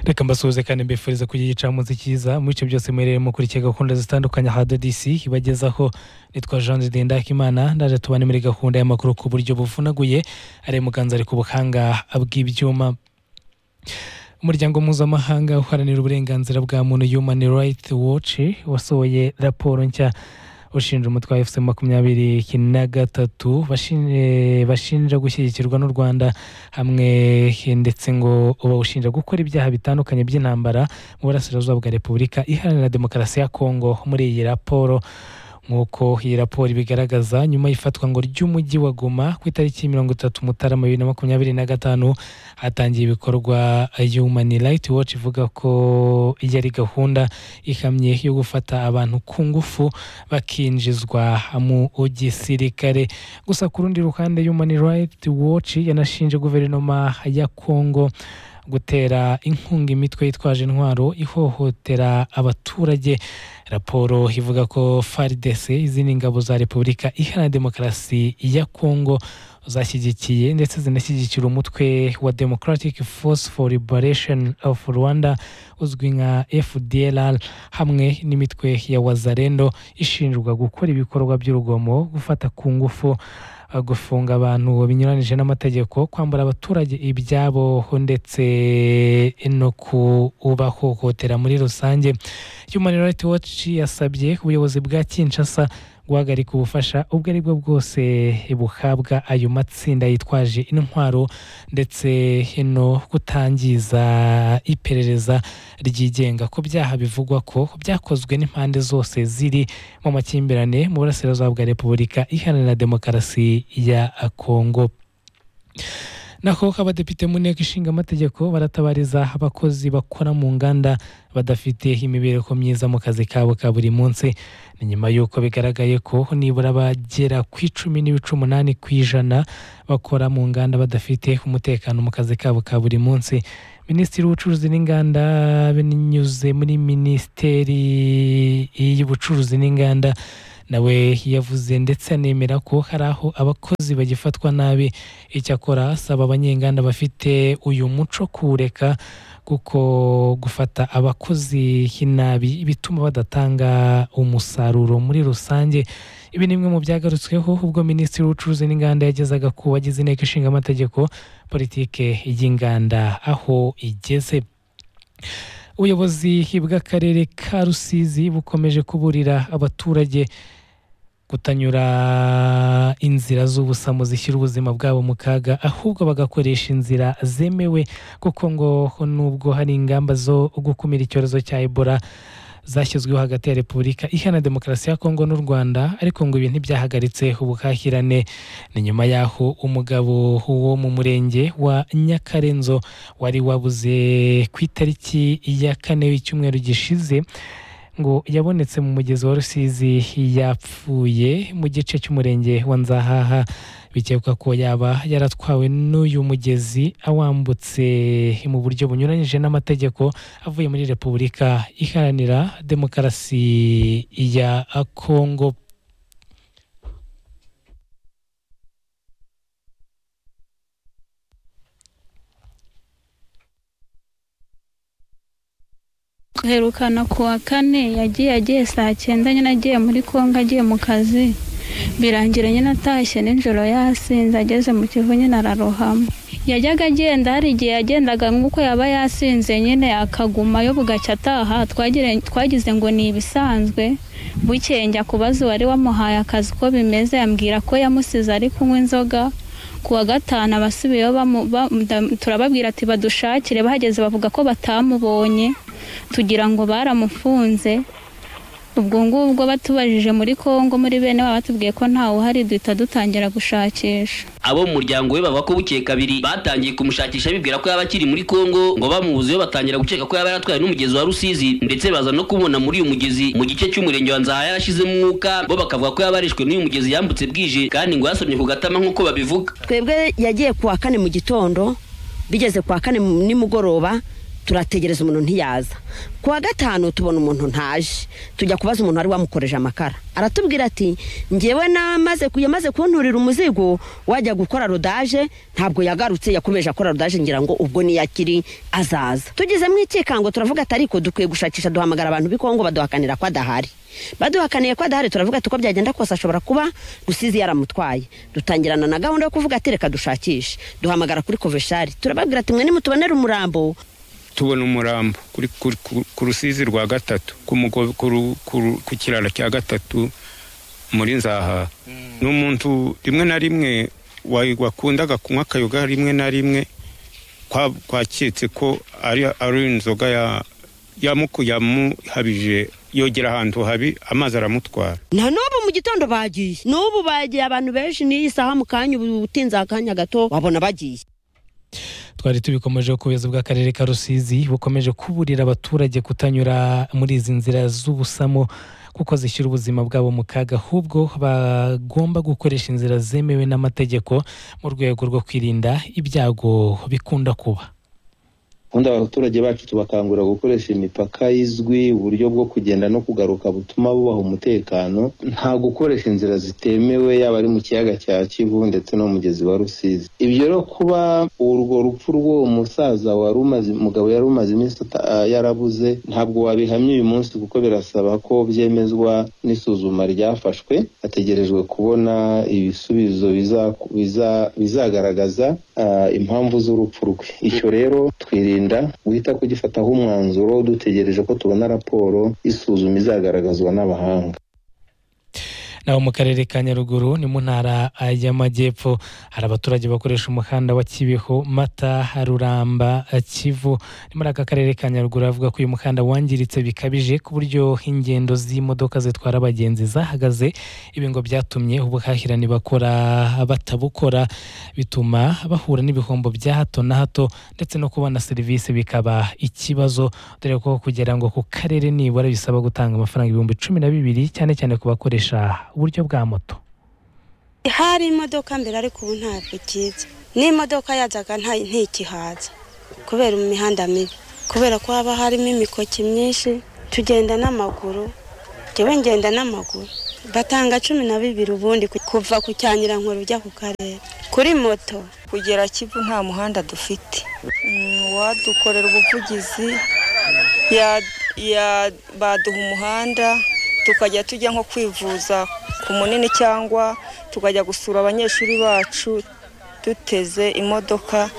reka mbasuhuze kandi mbifuriza kugira igicamunsi cyiza mu bice byose mwereyemo kuri iki gahunda zitandukanye aha dodisi ibagezaho nitwa jean de ndakimana ndaje tubane muri gahunda y'amakuru ku buryo buvunaguye ari muganza ari ku buhanga bw'ibyuma umuryango mpuzamahanga uharanira uburenganzira bwa muntu human rights watch wasohoye raporo nshya ushinja umutwe wa efuse makumyabiri na gatatu bashinja gushyigikirwa n'u rwanda hamwe ndetse ngo bawushinja gukora ibyaha bitandukanye by'intambara mu burasirazuba bwa repubulika iharanira demokarasi ya kongo muri iyi raporo nk'uko iyi raporo ibigaragaza nyuma y'ifatwa ngo ry'umujyi wa goma ku itariki mirongo itatu mutarama bibiri na makumyabiri na gatanu hatangiye ibikorwa human rights watch ivuga ko yari gahunda ihamye yo gufata abantu ku ngufu bakinjizwa mu gisirikare gusa ku rundi ruhande human rights watch yanashinje guverinoma ya kongo gutera inkunga imitwe yitwaje intwaro ihohotera abaturage raporo ivuga ko faridese izindi ngabo za repubulika iharanira demokarasi ya kongo zashyigikiye ndetse zinashyigikira umutwe wa democratic force for liberation of rwanda uzwi nka fdlr hamwe n'imitwe ya wazarendo ishinjwa gukora ibikorwa by'urugomo gufata ku ngufu gufunga abantu binyuranyije n'amategeko kwambura abaturage ibyabo ndetse no kubahohotera muri rusange human rights watch yasabye ubuyobozi bwa kinshasa guhagarika ubufasha ubwo ari bwo bwose buhabwa ayo matsinda yitwaje intwaro ndetse no kutangiza iperereza ryigenga ku byaha bivugwa ko byakozwe n'impande zose ziri mu makimbirane mu burasirazuba bwa repubulika iharanira demokarasi ya kongo naho abadepite mu nteko ishinga amategeko baratabariza abakozi bakora mu nganda badafite imibereho myiza mu kazi kabo ka buri munsi ni nyuma y'uko bigaragaye ko nibura bagera ku icumi n'ibice umunani ku ijana bakora mu nganda badafite umutekano mu kazi kabo ka buri munsi minisitiri w'ubucuruzi n'inganda binyuze muri minisiteri y'ubucuruzi n'inganda nawe yavuze ndetse anemera ko hari aho abakozi bagifatwa nabi icyakora asaba abanyenganda bafite uyu muco kuwureka kuko gufata abakozi nabi bituma badatanga umusaruro muri rusange ibi ni bimwe mu byagarutsweho ubwo minisitiri w'ubucuruzi n'inganda yagezaga ku bagize inteko ishinga amategeko politike y'inganda aho igeze ubuyobozi bw'akarere ka rusizi bukomeje kuburira abaturage kutanyura inzira z'ubusamo zishyira ubuzima bwabo mu kaga ahubwo bagakoresha inzira zemewe kuko ngo nubwo hari ingamba zo gukumira icyorezo cya ebola zashyizweho hagati ya repubulika iharanira demokarasi ya kongo n'u rwanda ariko ngo ibi ntibyahagaritse ubuhahirane ni nyuma y'aho umugabo wo mu murenge wa nyakarenzo wari wabuze ku itariki ya kane y'icyumweru gishize ngo yabonetse mu mugezi wa rusizi yapfuye mu gice cy'umurenge wa nzahaha bikekwa ko yaba yaratwawe n'uyu mugezi awambutse mu buryo bunyuranyije n'amategeko avuye muri repubulika iharanira demokarasi ya kongo guherukana ku wa kane yagiye agiye saa cyenda nyine agiye muri kongo agiye mu kazi birangira nyine atashye nijoro yasinze ageze mu kivu nyine ararohama yajyaga agenda hari igihe yagendaga nk'uko yaba yasinze nyine akagumayo bugacya ataha twagize ngo ni ibisanzwe bukeye njya kubaza uwari wamuhaye akazi ko bimeze yambwira ko yamusize ari kunywa inzoga ku wa gatanu abasubiyeyo turababwira ati badushakire bahageze bavuga ko batamubonye tugira ngo baramufunze ubwo ngubwo batubajije muri kongo muri bene baba batubwiye ko ntawe uhari duhita dutangira gushakisha abo mu muryango we bavuga ko bukeye kabiri batangiye kumushakisha bibwira ko yaba akiri muri kongo ngo bamubuzeyo batangira gukeka ko yaba yaratwaye n'umugezi wa rusizi ndetse baza no kubona muri uyu mugezi mu gice cy'umurenge wa nzaha yarashizemo umwuka bo bakavuga ko yaba yarishwe n'uyu mugezi yambutse bwije kandi ngo yasomye ku gatama nk'uko babivuga twebwe yagiye ku wa kane mu gitondo bigeze ku wa kane nimugoroba turategereza umuntu ntiyaza ku wa gatanu tubona umuntu ntaje tujya kubaza umuntu wari wamukoreje amakara aratubwira ati ngewe namaze yamaze kunturira umuzigo wajya gukora rodaje ntabwo yagarutse yakomeje akora rodaje ngira ngo ubwo niyo akiri azaza tugezemo ikikango turavuga ati ariko dukwiye gushakisha duhamagara abantu b'ikongo baduhakanira ko adahari baduhakaniye ko adahari turavuga ati uko byagenda kose ashobora kuba rusizi yaramutwaye dutangirana na gahunda yo kuvuga ati reka dushakishe duhamagara kuri koveshari turababwira ati mwe nimutubonere umurambo tubona umurambo ku rusizi rwa gatatu ku kiraro cya gatatu muri nzaha ni umuntu rimwe na rimwe wakundaga kunywa akayoga rimwe na rimwe twaketse ko ari inzoga yamuhabije yogera ahantu habi amazi aramutwara na n'ubu mu gitondo bagiye n'ubu bagiye abantu benshi n'iyi saha mu kanya ubu utinze akanya gato wabona bagiye twari tubikomeje ubuyobozi bw'akarere ka rusizi bukomeje kuburira abaturage kutanyura muri izi nzira z'ubusamo kuko zishyira ubuzima bwabo mu kaga ahubwo bagomba gukoresha inzira zemewe n'amategeko mu rwego rwo kwirinda ibyago bikunda kuba ubundi abaturage bacu tubakangurira gukoresha imipaka izwi uburyo bwo kugenda no kugaruka butuma bubaha umutekano nta gukoresha inzira zitemewe yaba ari mu kiyaga cya kivu ndetse no mu mugezi wa rusizi ibyo rero kuba urwo rupfu rw'uwo musaza wari umaze umugabo yari umaze iminsi yarabuze ntabwo wabihamya uyu munsi kuko birasaba ko byemezwa n'isuzuma ryafashwe hategerejwe kubona ibisubizo bizagaragaza impamvu z'urupfu rwe icyo rero twirinda guhita kugifataho umwanzuro dutegereje ko tubona raporo isuzuma izagaragazwa n'abahanga naho mu karere ka nyaruguru ni mu ntara y'amajyepfo hari abaturage bakoresha umuhanda wa kibeho mata ruramba kivu ni muri aka karere ka nyaruguru avuga ko uyu muhanda wangiritse bikabije ku buryo ingendo z'imodoka zitwara abagenzi zahagaze ibi ngo byatumye ubuhahirane bakora batabukora bituma bahura n'ibihombo bya hato na hato ndetse no kubona serivisi bikaba ikibazo dore ko kugira ngo ku karere nibura bisaba gutanga amafaranga ibihumbi cumi na bibiri cyane cyane ku bakoresha uburyo bwa moto hari imodoka mbere ariko ubu ntabwo ikiza n'imodoka yazaga ntikihaza kubera imihanda mibi kubera ko haba harimo imikoki myinshi tugenda n'amaguru njyewe ngenda n'amaguru batanga cumi na bibiri ubundi kuva ku cyanyirankuru ujya ku karere kuri moto kugera kivu nta muhanda dufite uwadukorera ubuvugizi baduha umuhanda tukajya tujya nko kwivuza ku munini cyangwa tukajya gusura abanyeshuri bacu duteze imodoka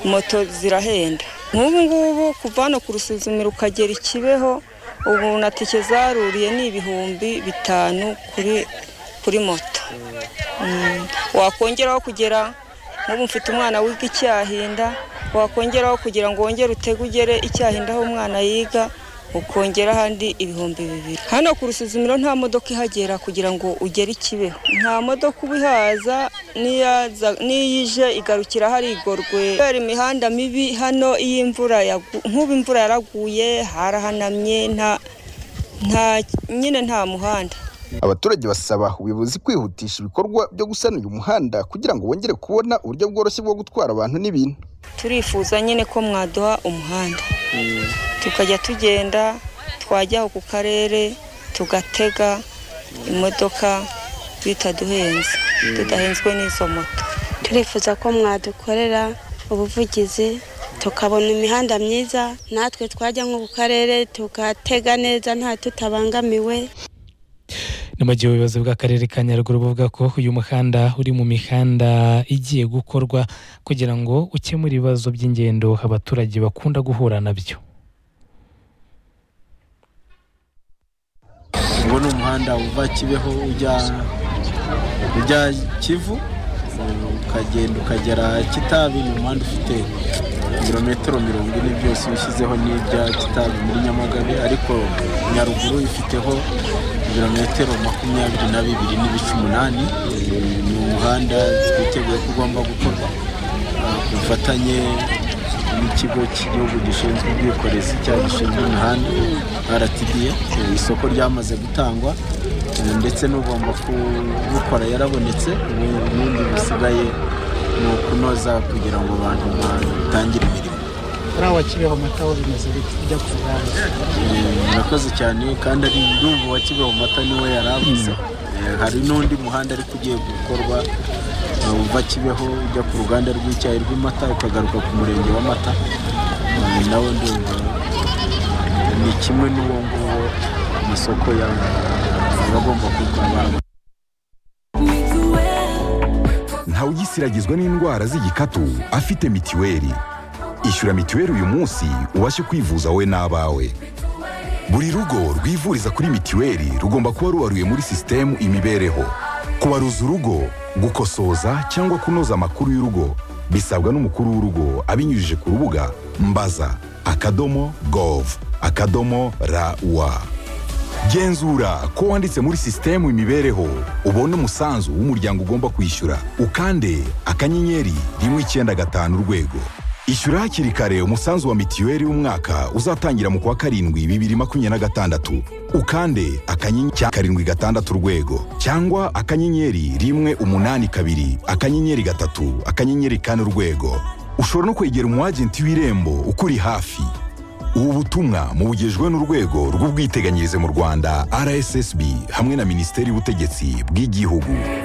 moto zirahenda nk'ubu ngubu kuva hano ku rusuzumiro ukagera ikibeho ubu na tike zaruriye ni ibihumbi bitanu kuri moto wakongeraho kugera nk'ubu mfite umwana wiga icyahinda wakongeraho kugira ngo wongere utege ugere icyahinda aho umwana yiga ukongera ahandi ibihumbi bibiri hano ku rusuzumiro nta modoka ihagera kugira ngo ugere ikibeho nta modoka uba ihaza n'iyo ije igarukira hari igorwe kubera imihanda mibi hano iyo imvura nk'ubu imvura yaraguye harahanamye nta nyine nta muhanda abaturage basaba ubuyobozi kwihutisha ibikorwa byo gusana uyu muhanda kugira ngo bongere kubona uburyo bworoshye bwo gutwara abantu n'ibintu turifuza nyine ko mwaduha umuhanda tukajya tugenda twajya ku karere tugatega imodoka bitaduhenze tudahenzwe n'izo moto turifuza ko mwadukorera ubuvugizi tukabona imihanda myiza natwe twajya nko ku karere tugatega neza nta tutabangamiwe ni mu gihe ubuyobozi bw'akarere ka nyaruguru buvuga ko uyu muhanda uri mu mihanda igiye gukorwa kugira ngo ukemure ibibazo by'ingendo abaturage bakunda guhura nabyo ubu ni umuhanda uva kibeho ujya kivu ukagenda ukagera kitabi ni umuhanda ufite ibirometero mirongo ine byose ushyizeho n'ibya kitabi muri nyamagabe ariko nyaruguru ifiteho ibirometero makumyabiri na bibiri n'ibice umunani ni umuhanda twiteguye ko ugomba gukorwa ku bufatanye n'ikigo cy'igihugu gishinzwe ubwikorezi cyangwa gishinzwe imihanda rtda isoko ryamaze gutangwa ndetse n'ugomba kubukora yarabonetse ubundi busigaye ni ukunoza kugira ngo abantu batangire imirimo hariya Kibeho amata bimeze biti bijya ku ruganda murakoze cyane kandi ari ndumva wa Kibeho mata niwe yaravuze Eh, hari n'undi muhanda ariko ugiye gukorwa eh, uva Kibeho ujya ku ruganda rw'icyayi rw'amata ukagaruka ku murenge w'amata Eh, nawe ndumva ni kimwe n'uwo nguwo amasoko yaba agomba kurwara ntawugisiragizwa n'indwara z'igikatu afite mitiweli ishyura mitiweli uyu munsi ubashe kwivuza wowe n'abawe buri rugo rwivuriza kuri mitiweli rugomba kuba rubaruye muri sisitemu imibereho kubaruza urugo gukosoza cyangwa kunoza amakuru y'urugo bisabwa n'umukuru w'urugo abinyujije ku rubuga mbaza akadomo gov akadomo rawa genzura ko wanditse muri sisitemu imibereho ubona umusanzu w'umuryango ugomba kwishyura ukande akanyenyeri rimwe icyenda gatanu urwego ishyura hakiri kare umusanzu wa mitiweli w'umwaka uzatangira mu kwa karindwi bibiri makumyabiri na gatandatu ukande akanyenyeri cya karindwi gatandatu urwego cyangwa akanyenyeri rimwe umunani kabiri akanyenyeri gatatu akanyenyeri kane urwego ushobora no kwegera umu agenti w'irembo ukuri hafi ubu butumwa mubugejwe n'urwego rw'ubwiteganyirize mu rwanda rssb hamwe na minisiteri y'ubutegetsi bw'igihugu